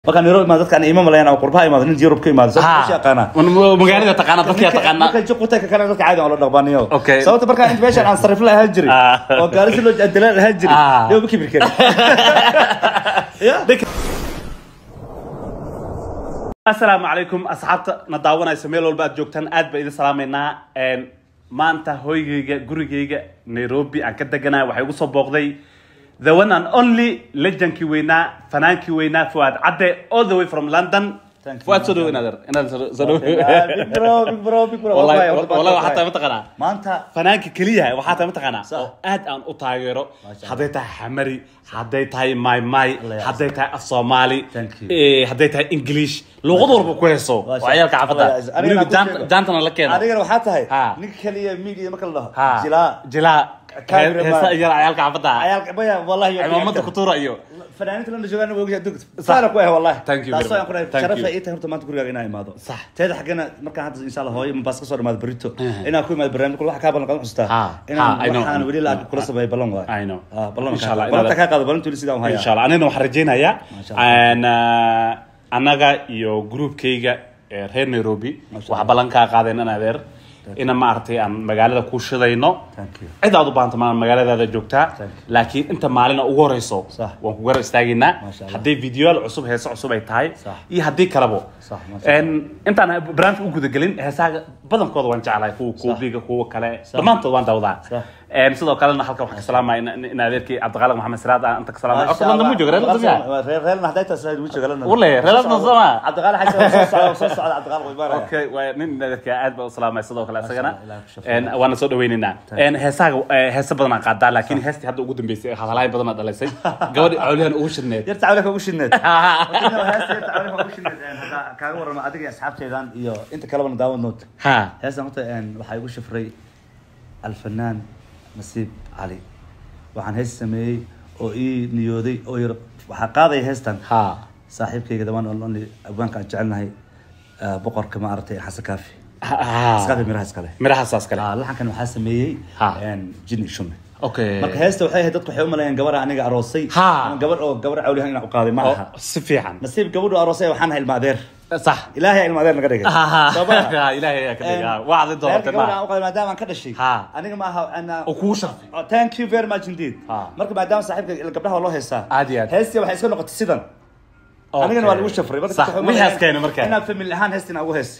markaan Nairobi imaado dadkaan ima malayan ama qurbaha imaado nin Europe ka imaado sababta Ha. meesha yaqaana magaalada taqaana dadka taqaana markaan joogta ka kale dadka caadi aan la dhaqbaaniyo Okay. sababta markaan inta meeshaan aan sarif la ahaan jiray Ah. oo gaari si loo jadala ahaan jiray Ah. dee ma kibir karin ya asalaamu calaykum asxaabta na daawanaysa meel walba aad joogtaan aad baa idin salaamaynaa Een, maanta hoygayga gurigayga nairobi aan ka deganahay waxay igu soo booqday the one and only legendkii weynaa fanaankii weynaa fuaad cadde all the way from london Thank you. fuaad soo dhawo inaad inaad soo soo dhawo big bro big bro big bro wallahi Wallahi, wallahi, wallahi waxaa tahay wallahi. mataqaanaa maanta fanaanka keliya waxaa tahay mataqaanaa Sax. oo aad aan u taageero Masha Allah. hadday tahay xamari hadday tahay maymay Allah ya hadday tahay af soomaali Thank you. eh, hadday tahay english luuqad walba ku heeso Masha waa ciyaalka Allah. Allah ya xaafadda Anigana weliba ku jaant- sheego. jaantana la keeno adigana waxaa tahay Ha. ninka kaliya media marka la dhaho Ha. jilaa jilaa Cameraman. heesa yar ciyaalka xaafadda cayaalka baya wallahi yo- cimaamada kutuura iyo fanaaniinta lana joogaan waa ogyahay dugta saana ku ah wallahi Thank you very taasoo aan ku much. dhahay Thank sharaf you. ay tahay horta maanta gurigaaga inaan imaado Sax. teeda xaggana markaan hadda insha Allah hooyo Mombasa ka soo dhamaado berito Mhm. inaan ku imaado barnaamij kule waxa ka ballan qadan xustaa Ha. inaan Ha, I know. waxaan weli la kula sameeyay ballan waay I know. ah ballan Insha Allah, ballan inaad- ka qaado ballan tuli sidaan u hayaa insha allah anigana waxaan rajaynayaa Masha Allah. Een, ah, annaga iyo groupkayga ee reer nairobi Masha waxaa ballan kaa qaadeen in adeer ina maaragtay aan magaalada ku shidayno Thank you. cid aad u baahanta maa magaaladaada joogtaa Thank you. laakiin inta maalina ugu horeyso Sax. waan ku garab istaageynaa Masha Allah. haddii videoyaal cusub heese cusub ay tahay Sax. iyo haddii kalebo Sax, masha Een, intaan barnaamijka u gudagelin heesaha badankooda waan jeclahay kuwa kuubiga kuwa kale dhammaantood waan dawdaa Sax. Een, sidoo kalena halkan waxaan ka salaamaya in- in adeerkii cabdiqaaliq maxamed siraad aan inta ka salaamaya Masha horta landa mu jooga reer Allah. London reer reer hadday tahay slide wuu jooga London Wallahi, reer London Soo sama? socda. Cabdiqaali xasan soo socda soo socda Cabdiqaali way baaraya okay waa nin adeerka aad baa u salaamay sidoo kale isagana Allah, Ilaah ku shafeeyo. Een, waana soo dhaweynaynaa Een, heesaha eh, heese badan aan qaadaa laakiin heestii hadda ugu dambeysay hadalaayin badan aa dhalaysay gabadhi cawlihan ugu shidneed yarta cawlaka ugu shidneed kaaga warrama adiga iyo asxaabteedan iyo inta kalebana daawad nood ha heestan horta een, waxaa igu shafray alfanaan nasiib cali waxaan hees sameeyey oo ii niyooday oo yar waxaa qaadaya heestan ha saaxiibkayga the one and only abwaanka aan jecelnahay ah, boqorka ma aragtay xasan kaafi ha xasan kaafi miraha iskale midhahasaas kale Ah, laxankan waxaa sameeyey Ha. een, jini shume okay marka heesta waxay ahayd dadku waxay u maleeyeen gabar aniga aroosay Ha. ama gabar oo gabar cawlihan inaan u qaaday ma aha Oo, si fiican nasiib gabadhu aroosay waxaan ahay ilmaadeer sax ilaahay ilmaadeer naga dhigay Soo ma aha? Ha, ilaahay ayaa ka dhigay wacdi doortay reerka gabadha aan ma u qaaday maadaama aan ka dhashay Ha. aniga ma aha ana oo kugu sharfay Oh, thank you very much indeed Ha. marka maadaama saaxiibka ila gabdhaha waa loo heestaa Aad iyo aad. heestii waxay iska noqotay sidan anigana waa lagu shafray marka sax dadka waxay u wixaas maleeyeen keena markaa inaan family ahaan heestina ugu hees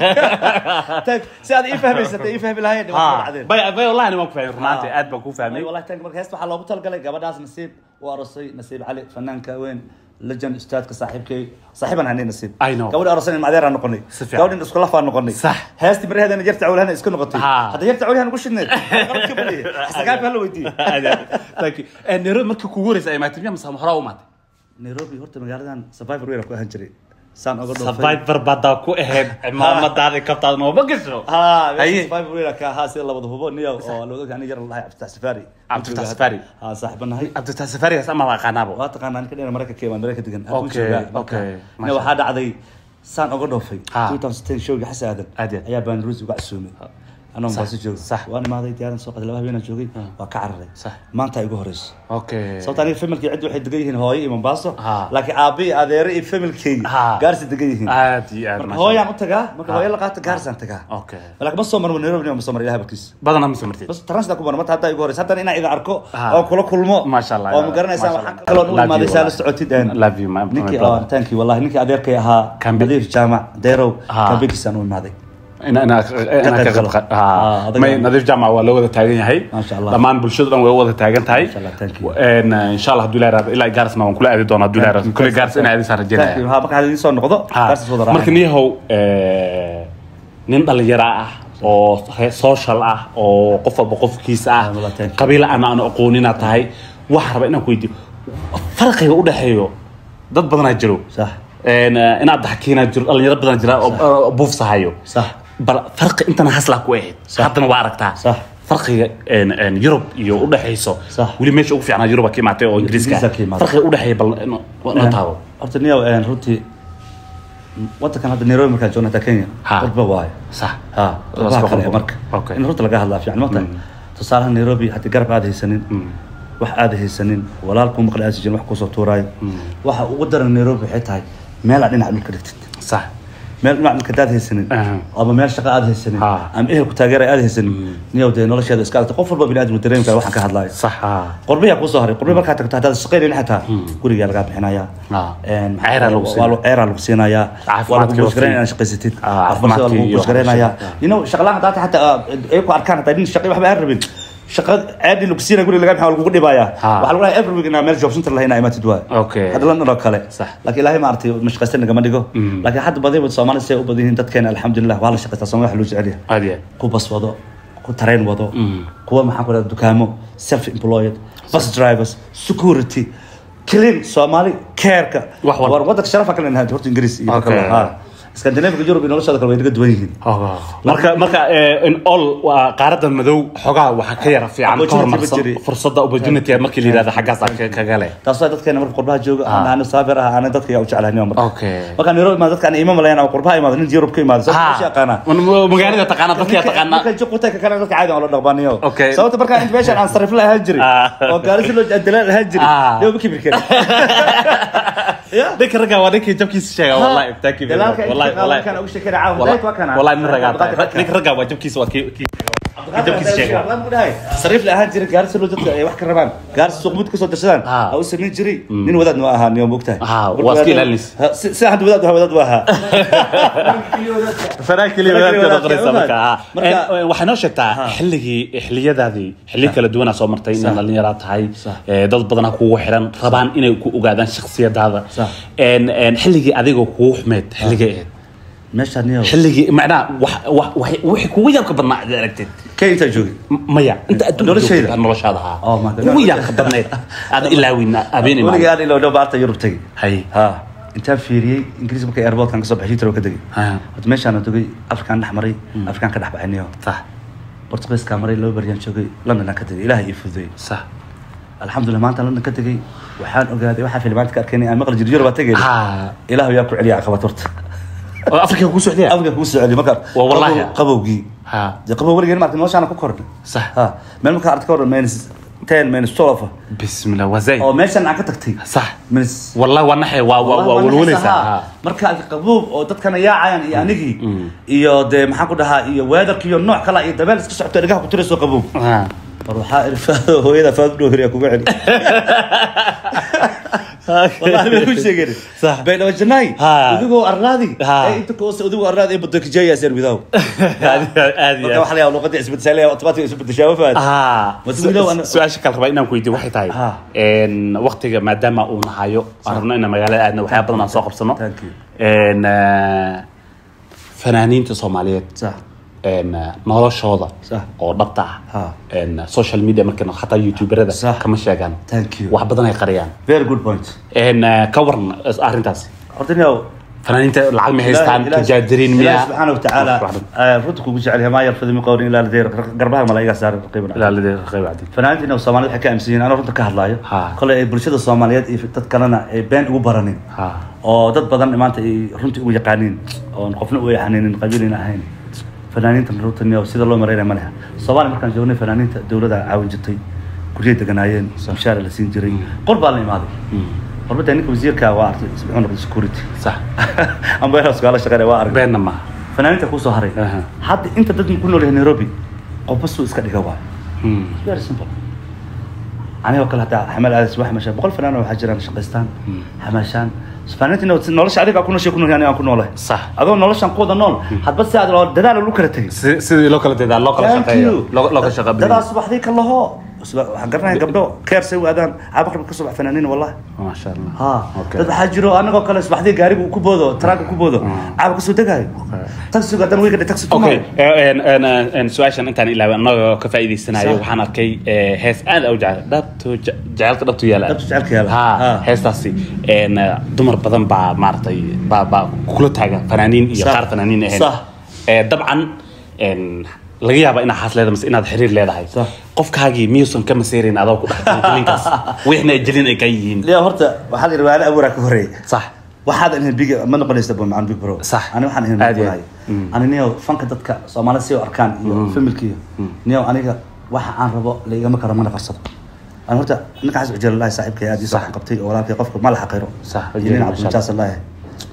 Thank- si aad ii fahmaysatay ii fahmi lahayn waa ha dhacdeen bay bay wallahi niman ku fahmay runaantii Ha. aad baan ku fahmay والله تانك مركز هسه لوgu talgalay gabadhaas nasiib u arosay nasiib cali fanaanka weyn legend ustaadka saaxiibkay saaxiiban hanay nasiib I know. gabadha arosay madeer aan noqonay Si fiican. gabadhin isku lafaan noqonay Sax. heesti baraheedana jarta cawlahana isku noqotay Ha. hadda jarta cawlahan ugu shidneed qalabka baliye xasagaafka hala weydiiyey Aad iyo aad. thank you Eh, nairobi markii kugu horeysa ay maatay miyaa mase hore u maatay nairobi horta magaaladan survivor weyn ku ahaan jiray saan oga dhoofay survivor badaa ku ahayd cimaamadaada kabtaada nooma gasho ha Haye. survivor weyn ka ha sida labada hubo niyo oo loo ogyahay aniga yar lahay abtax safari Cabditax Safari. ha saaxibanahay cabditaa safarigaas ama waa qaanaabo waa taqaanaa ninka dheer maraykanka ka imaan maraykanka degan Okay, okay, ne masha waxaa dhacday saan oga dhoofay Ha. 2010 showgii xasan aadan Aad iyo aad. ayaa baan ruus uga casuumay anoo Sax, baasi jooga sax. waan imaaday diyaaran soo qaday laba habeenaan joogay waa ka cararay Sax. maanta ay igu horeyso okay sababta aniga familkii ciddi waxay degan yihiin hooyo iyo mombaaso Ha. laakiin aabe iyo adeere iyo familkeyga Ha. gaarsi degan yihiin aad iyo aad marka masha hooyaan u tagaa marka Ha. hooyo la qaata gaarsaan tagaa okay laakiin ma soo marmo nairobi ma soo mara ilaha barkiisa badanaa ma samartid bas transit ku maro marta hadda igu horeysa haddana inaan idin arko Ha. oo kula kulmo Masha Allah, oo ma garanaysaan masha waxaan Allah. kaloo u Love imaaday you, saa la wallahi. socotid Love you, my- my ninkii brother. oo thank you wallahi ninkii adeerkay ahaa Kambi. nadiif jaamac deerow Ha. kambigiisaan u imaaday ina ina ina ka qayb qad galo. Ah, adiga- may nadiif jaamac waa loo wada taagan yahay Masha Allah. dhammaan bulshada dhan way u wada taagan tahay Masha Allah, thank you. een insha Allah hadduu ilaahay raado ilaa gaarsna waan kula aadi doonaa hadduu ilaahay raado kulli gaars inaa aadin saan Thank you. rajeynaya Ha, marka hadda idin soo noqdo gaarsiis wada marka raacay niyahow eh, nin dhalinyaro ah oo he- social ah oo qof walba qofkiisa ah Ah, wallah, thank you. qabiil aan aan aqoonina tahay waxaan rabaa inaan ku weydiiyo farqiga u dhexeeyo dad badanaa jiro sax een, eh, inaad daxkiinaa jiro dhalinyaro badan jira oo- oo buufsahayo sax bal farqi intana haslaa ku ahayd Sax. haddana waa aragtaa Sax. farqiga een, een, yurub iyo udhexayso Sax. weli meesha ugu fiicnaa yurub ka imaatay oo ingiriiska Ingiriiska ka imaatay. farqiga udhexeeya bal no- noo taabo horta niyow een, runtii wadankan hadda nairobi markaa joogna hataa kenya Ha. wadba waayo sax ha Waa wadbaha isku kale qabo. marka Okay. in runta laga hadlaa fiican mata tusaalaha nairobi haddii garab aad haysanin wax aad haysanin walaalku maqla aad jirin wax kusoo tuuraayo waxa ugu daran nairobi waxay tahay meel aad dhinac dhulka dhigtid sax meel dhinac dhulka hadaad haysanin Aha. ama meel shaqa aad haysanin Ha. ama ehelku taageera aad haysanin niyow dee nolosheeda iska adagta qof walba bini aadam dareemi kara waxaan ka hadlaayo sax ha qorbiyaa kusoo haray qorbi markaa tagto haddaad shaqaynaynin xataa gurigaa lagaa bixinayaa Ah. Een, Ceeraa lagu waa siinaya. lagu- ceeraa lagu siinayaa waa lagu Caafimaadkii buushgarayn waqti- inaad shaqaysatid Ah, caafimaadkii waa caafimaadkii lagu iyo buushgaraynayaa waxbarashada. you know shaqalaan haddaad xataa ay ku arkaan hataa nin shaqay waxba aan rabin shaqa ceedii lagu siinaya guriga lagaa bixin waa lagugu dhibayaa Ah. waxaa lagu leeyahay every week inaa meel job center lahayn imaatid waay Okay. hadda london oo kale Sax. laakiin ilaahay maaragtay mashaqaysta nagama dhigo laakiin hadda badiba soomaalida si ay u badan yihiin dadkeena alxamdulilah waa la shaqaystaa soomali wax loo jecel yahay aad iyo ku bas wado ku tareen wado kuwa maxaan ku dhaha dukaamo self employed bus drivers security clean soomaali careka Wax walba. war wadanka sharafa kale nahay horta ingiriis iyo Okay. kale ha scandinaviga yurub iyo noloshooda kale way naga duwan yihiin marka marka eh, in all waa qaarada madow xogaa waxaa ka yara fiican ka Opportunity ma hormarsan jiri. fursada opportunity markii la yidhahdo xaggaas aan ka- kaga leh taas waa dadkeena marka qurbaha jooga aan aana saafir ah aana dadka yaa u jeclahay nima marka Okay. markaan yurub imaado dadka aan ima malayan ama qurbaha imaado nin yurub ka imaado Ha. sababta yaqaana magaalada taqaana dadka yaa taqaana marka juqutay ka kale dadka caadi aan la dhaqbaaniyo Okay. sababta markaan inta meeshaan aan sarif la ahaan jiray Ah. oo gaari si loo dalaan ahaan jiray Ah. dee ma kibir karin ya ninka ragga waa ninkii jabkiisa sheega wallahi thank you very much. dalaalka wallahi inta wallahi kan ugu sheekay caawa wallahi dayt waa kana wallahi nin ragaa tahay ninka ragga waa jabkiisa waa kii kii jabkiisa sheega sariif la ahaan jiray gaari si loo dadka ay wax ka rabaan gaari suuq mid kasoo darsadaan Ah. ha u samayn jiray nin wadaad ma ahaa niyo mogtahay Ah, waa iska ilaalinaysa. si hadda wadaad waa wadaad waa ahaa fanaan keliya Fanaan keliya wadaadka noqonaysa wadaadka, marka ah. marka- Eh, waxay noo sheegtaa xilligii xilliyadaadii xilli kala duwanaa soo martay inaad dhallinyaraa tahay Sax. eh, dad badanaa kugu xiran rabaan inay ku ogaadaan shakhsiyadaada Sax. En- en, xilligii adigoo kugu xumeyd xilligay ahayd meeshaan niyo xilligii macnaha wax- wax- wax- wixii kugu yaabka badnaa aad aragtid kay intaa joogay M- maya inta adduunka Noloshayda? joogta noloshaada haa Oh my God. kugu yaabka badnayd aad ilaawin habeenay weligay maalin aan ilowdho baarta yurub tagay hay ha intaan fiiriyey ingiriis markay airportkan kasoo baxay shitra ka degay Ha. horta meeshaan dogay afrikaan dhex maray afrikaan ka dhex baxay niyo sax portugiiskaa maray laba baryaan joogay londonaan ka degay ilaahay ii fududeeyey sax alxamdulilah maanta london ka tegay waxaan ogaaday waxaa filimaanta ka arkeenay aan maqli jiray yurub baa tegay ha ilaahu yaa ku celiya caqabad horta oo afrika kugu socdaya afrika kugu soo celiya marka Waa wallahi. qabow- qabowgii ha dee qabow weligeen marka noloshaana ku kornay sax ha meel markaa aragti ka hor minus ten minus twelve bismillah waa zayd oo meeshan aan ka tagtay sax minus والله وانا حي waa waa waa walwalaysaa marka qabuub oo dadkana yaacayaan iyo anigii iyo dee maxaan ku dhahaa iyo weedarka iyo nooc kale iyo dabeel iska socto dhagaha ku tirayso qabuub ha war waxaa irfaado hooyada faad dhow hiriya kuga celi wallahi bay ku sheegeen Sax. baydawa janaay Ha. udigoo arlaadi Ha. ee inta koose udigoo arlaadi ee badda kijeeya sir widaw aad marka iyo waxa la yaabaa luqadda isbeddelaya automatic isbeddeshaa ma fahat ha Mas widow ana- su-aasha kale rabaa inaan ku weydiiyo waxay tahay Ha. een waqtiga maadaama uu nahayo aan rabno inaan magaalada aadna waxyaa badan aan soo qabsano Thank you. een eh, fanaaniinta soomaaliyeed sax een noloshooda Sax. oo dhabta Ha. ah een social media markana xataa youtuberada Sax. kama sheegaan Thank you. wax badan ay qariyaan very good point een eh, ka waran arrintaas horta niyow fanaaniinta lacag ma haystaan tajaajiriin إلهي miya سبحانه وتعالى رتك وجعلها ما يرفض من قول الا لديه قربها ملايقه صار قيمه ilaalidee qayb cadin fanaaniintina soomaaliya waxay ka aaminsan ana runta ka hadlaayo Ha. kole ay bulshada soomaaliyeed iyo dad kalena ay been ugu baranin ha oo dad badan maanta ay runtii ugu yaqaaniin oon qofna u yaxaninin qabiilina ahayn fanaaniinta runta sida loo mareynaya ma leha soomaaliya markaan joognay fanaaniinta dowladda caawin jirtay guryay deganaayeen mushaara la siin jiray qor baa la imaaday qorbada ninka wasiirka waa artay muxuu noqday security sax ambeeraas kaala shaqeynaya waa arag beenna maaha fanaaniinta kusoo haray Aha. hadda inta dad ku nool yahay nairobi qofba suu iska dhiga waay Hmm. very simple anigoo kale hataa xamal aadis wax mashaa boqol fanaan waxaa jiraan shaqaystaan xamaashaan fanaaniinta nolosha adiga ku nooshay ku nool aniga aan ku noolahay sax adoo noloshan ku wada nool hadba si aad loo dadaal lagu kala tegay Si- sidii loo kala dedaa loo kala Thank shaqeeyo you. loo loo kala shaqa dadaas subaxdii ka laho waxaan garanaya gabdho keer say u aadaan caabaqrib ka subax fanaaniin wallahi maasha allah ha Okay. dad waxaa jiro anagoo kale subaxdii gaarigu ku boodo taraanka ku boodo caaba kasoo degaayo taksiga haddana wiiga taxi okay tumayo en en en su-aashan intaan ilaaway annagoo ka faa'iidaysanayo Sax. waxaan arkay eh, hees aad u jecel dhabtu je- jecelka dhabtu yaala Dhabtu jecelka yaala. ha Ha. heestaasi en eh, dumar badan baa maaragtay baa baa kula taaga fanaaniin iyo Sax. qaar fanaaniin ahayn Sax. Eh, dabcan en laga yaaba inaad xaas leedahay mise inaad xiriir leedahay Sax. qofkaagii miyuusan ka maseyrayn adoo ku dhex jirin ninkaas wixna ay jelin ay ka yihiin liya horta waxaa la yidhi waala abuuraa ka horeeyay sax waxaad ahayn big ma noqonaysa bo macaan big bro Sax. ani waxaan ahayn Aad iyo noqonayo aad. ani niyo fanka dadka soomaalida si u arkaan iyo familka iyo niyo aniga waxa aan rabo la igama karo mana qarsado ani horta ninka xasan ujeer lahi saaxiibkay aad ii soo qabtay oo walaalkay qofka ma la xaqiro Sax, iyo nin Ujeer, cabduljaas allahi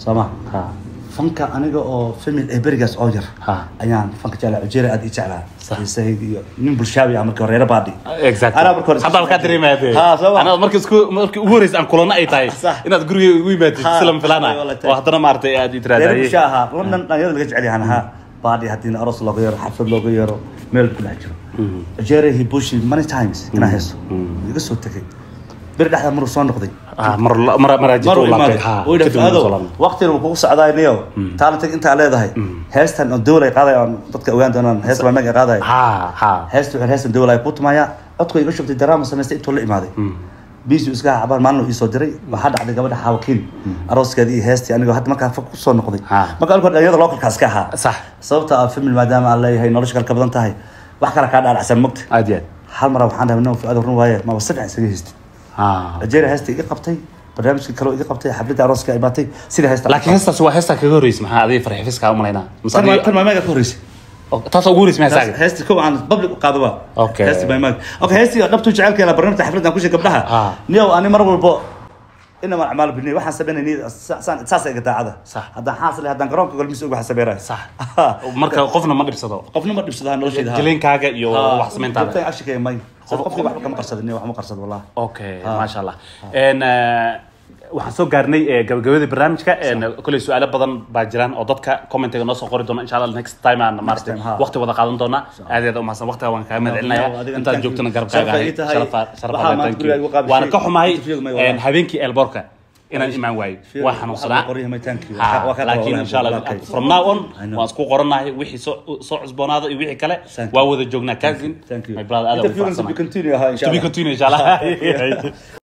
soo ma ha fanka aniga oo famil ee berigaas oo yar Ha. ayaan fanka jeclaa ujeera aad ii jeclaa Sax. xiisahayg iyo nin bulshaabi ah markii hore reer baadhi exactly Anaa marka hore isku hadda halkaa socday. dareemaade Ha, soo ma? anaa marka isku markii ugu horeysa aan kulano ay tahay Sax. inaad guriga ugu yimaadid Ha, silam filaan ay wala ah tahay. oo haddana maaragtay aad reer itiraadaye bulsha ahaa london dhalinyarada laga jecel yahan ahaa baadhi haddii aroos looga yeero xaflad looga yeero meel ku dhex jiro ujeera he bushi many times inaa heeso iga soo tegay beri dhexda maruu soo noqday Ah, mar la- mar mar ajito maruu laabtay imaaday ha uu kadib yidhi uu soo ado laabtay. waqtina uu kugu socdaay niyo taalantig intaa leedahay heestan oo dowlay qaaday oon dadka ogaan doonaan hees baa meega qaaday ha ha heesta wuxuu heestan dowlay ku tumaya codku iga shubtay daraama samaystay intuu la imaaday biisi iska cabaan maalin ii soo diray waxaa dhacday gabadha xaawakiin arooskeedii iyo heestii anigoo hadda markaa fog kusoo noqday Ha. marka alkoor dhalinyarada localkaas ka ahaa sax sababta ah famil maadaama aan leeyahay nolosha kale ka badan tahay wax kale kaa dhaadhacsan mogta aad iyo aad hal mar waxaan dhahay no fuaad run waaye maba saddex isaga heystay ha algeria heesta iga qabtay barnaamijkii kaloo iga qabtay xafladda arooska ay imaatay sida heesta laakiin heestaas waa heestaa kaga horreysay maxaa adiga farxifiska u malaynaa Mise tan adiga- tan maameega ka horreysay taasoo ugu horreysay maxaa saaga heesti kow aan public u qaado waa Okay. heesti maameega okay heesti dhabtu jecelkeena barnaamijka xafladda aan ku sheegay gabdhaha Ah. niyow ani mar walbo inama acmaal bini waxaan sameynay niyad saan saas iga daacada Sax. haddaan xaasle haddaan garoonka golmis uga xasabeerayo sax marka qofna ma dhibsado qofna ma dhibsadaha noloshayda ha. jilinkaaga iyo Ha, wax samayntaada joogtay ashikay may qof qofkii waxba kama qarsadin wax ma qarsado wallahi okay maasha allah En, eh, waxaan soo gaarnay eh, gabagabadii barnaamijka En, koley su-aalo badan baa jiraan oo dadka commentiga noo soo qori doona insha allah next time aan maaragtay time, ha. waqti wada qaadan doona aad iyo aad umahadsan waqtiga waan kaaga mahad No, celinaya adiga intaad thank joogtana you. garabkaaga Sharaf ay ahay ii tahay. Sharaf- sharaf Waxaa alle, maanta thank guriga igu you. qaabishay. waana ka xumahay Interviewga may En, walaal. habeenkii elboorka inaan imaan waayo Fiir, waa xanuunsanaa waxaa qoryaha may thank you. Ha, Waa ka- laakiin waa insha allah okay. from now on I know. waan isku qoranahay wixii soo soo cusboonaada iyo wixii kale Thank you. waa wada joognaa cousin Thank you. my brother aad Interviewgan to be ugu continue ahaa insha to be Allah. continue insha allah